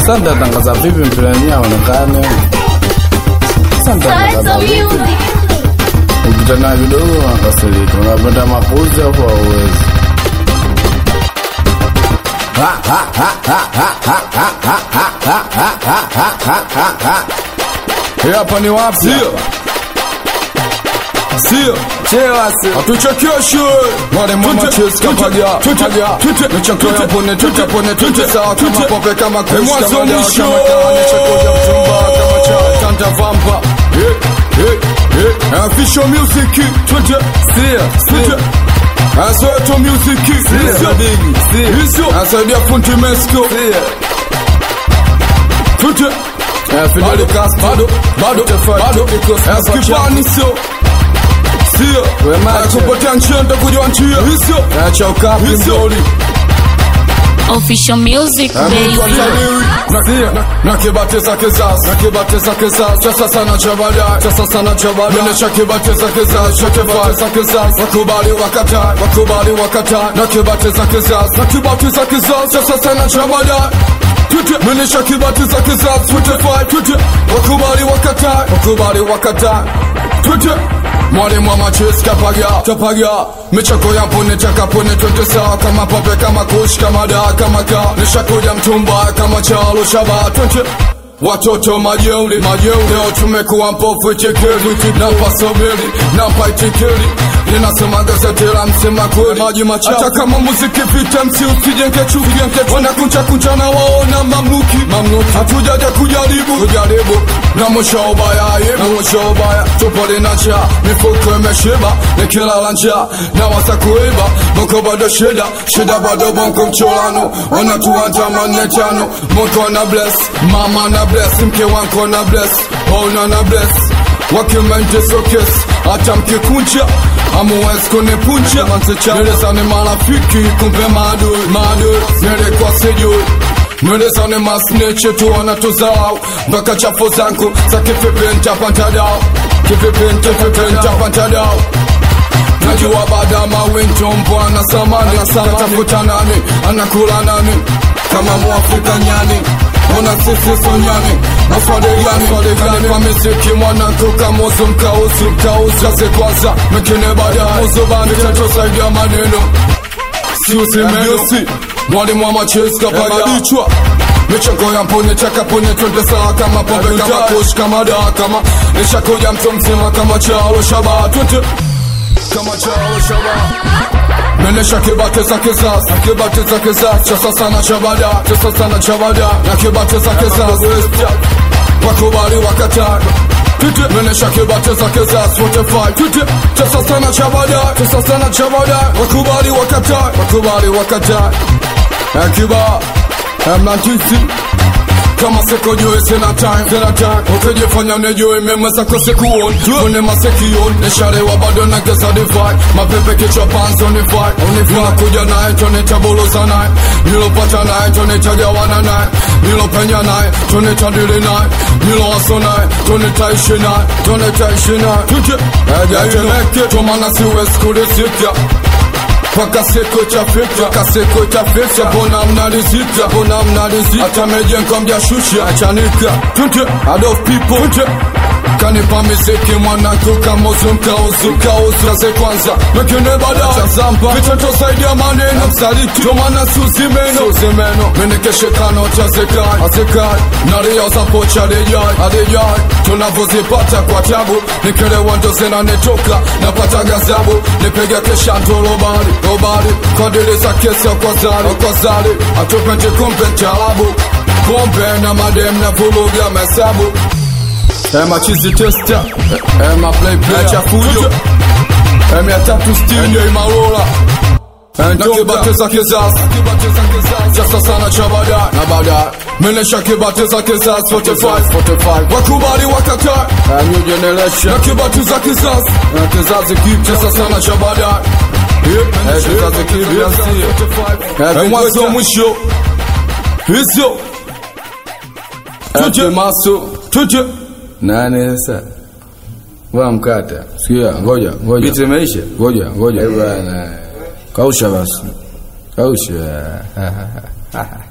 Sasa nitatangaza vipi mpira wenyewe aonekane? Sasa nitatangaza vipi? Ukitana kidogo unakasirika, unapenda makuzi au hauwezi? Hii hapa ni wapi? Sio. Sio. Chewa si. Hatuchekeshe. Wale mama Tute, chesi tute, kapaga, tute, kapaga. tute, Michako ya tute, pone, tute, tute, pone, tute, tute, sawa kama tute. pope, kama kush, mwanzo kama dawa, mwisho. kama kawa, michako ya mchumba, kama cha, tanta vampa. Eh, eh, eh. Official music. Tute. Sia, Tute. Asoeto music. Sio. Sia. Sio. Asaidia fundi Mexico. Sia. Tute. Eh, Fidel Bado, Castro. bado, bado, Tefati, bado. Nicolas Papa Eskipani sio. Sio. We macho. Akupotea njia ntakujua njia. Sio. Eh, cha ukapi Sio. mdoli. Official music, baby. nakibateza kizazi nakibateza kizazi cha sasa na cha baadaye cha sasa na cha baadaye menesha kibateza kizazi cha kibateza kizazi wakubali wakatai wakubali wakatai nakibateza kizazi nakibateza kizazi cha sasa na cha baadaye Tute, menesha kibateza kizazi 25 tute wakubali wakatai wakubali wakatai tute mwalimu wa machesi kapaga kapaga michako ya pone takapone twende sawa kama pape kama kush kama da kama ka nishakuja mtumba kama chalo shaba twende watoto majeuri majeuri leo tumekuwa mpofu chekeli nampa sobeli nampa itikeli linasema gazeti la msema kweli maji machafu hata kama muziki vita msi usijenge chuki wanakunja kunja na waona mamluki mamluki hatujaja kujaribu kujaribu na mwisho ubaya ye na mwisho ubaya tupole na njaa mifuko imeshiba nikilala njaa na wasa kuiba moko bado shida shida bado bonko mcholano wanatuandama nne tano moko na bless mama na bless mke wanko na bless ona na bless wakimente sokes hata mkikunja amuwezi kunipunja nilezane marafiki kumbe maadui maadui nilikuwa sijui nilezane masneche tu wanatuzao mpaka chafu zangu za kifipintapantadao kifipintapantadao najua baada mawinto mbwana samani anatafuta nani anakula nani kama mwafrika nyani ona sisi sonyani maswadegani swadegani kwa miziki mwanangu kamuzu mkauzu mkauzu kazi kwanza mekine baadaye muzubani tetosaidia maneno siusimeusi mwalimu wa machesi kapagadichwa michongo ya mpone takapone twende sawa kama pombe kama kush kama daa kama nishakuja mtu mzima kama chalo shaba twende kama chalo shaba menesha kibate za kizazi kibate za kizazi cha sasa na cha baada cha sasa na cha baada na kibate za kizazi wakubali wakataa Tute menesha kibate za kizazi 45 Tute cha sasa na cha baada cha sasa na cha baada wakubali wakataa wakubali wakataa akiba mnatisi kama siko juu sina time sina time ukijifanya unajua mema zako sikuon une masekion nisharewa bado na gesa divai mapepe kichwa panzo ni vai unifuna kuja naye tonetabuloza naye nilopata naye tonetagawana naye nilopenya naye tonetadili naye nilowaso naye tonetaishi naye tonetaishi naye tuje ejaileke tomana siwezi kulisika Paka siku itafika, paka siku itafika, mbona mnalizika, mbona mnalizika, hata mejengo mjashusha, achanika, tunte, Adolf people, tunte, kanipa miziki mwanangu kamuzu mkauzu mkauzu kaze kwanza mekine baadaye chazamba vitoto zaidi ya maneno msaliti tomana suzimeno suzimeno menekeshekano chazekai azekai naria za pocha alijai alijai tunavyozipata kwa tabu nikelewa ndo zinanitoka napata gazabu nipiga kesha ndo robari robari kwa dili za kesi kwa zali kwa zali atupendi kumbe mtaalabu pombe na madem na vuluga mahesabu Ema chizi testa Ema play play Acha fujo Ema ya tatu stini Ema rola na kibate za kizazi cha sasa na cha baadaye na baadaye menesha kibate za kizazi 45 45 wakubali wakataa a new generation na kibate za kizazi na kizazi kipya cha sasa na cha baadaye Eh, kizazi kipya sio Eh, mwanzo mwisho hizo tuje maso tuje Nani sasa? Wa mkata. Sikia, ngoja, ngoja. Biti imeisha? Ngoja, ngoja. Eh, bwana. Kausha basi. Kausha.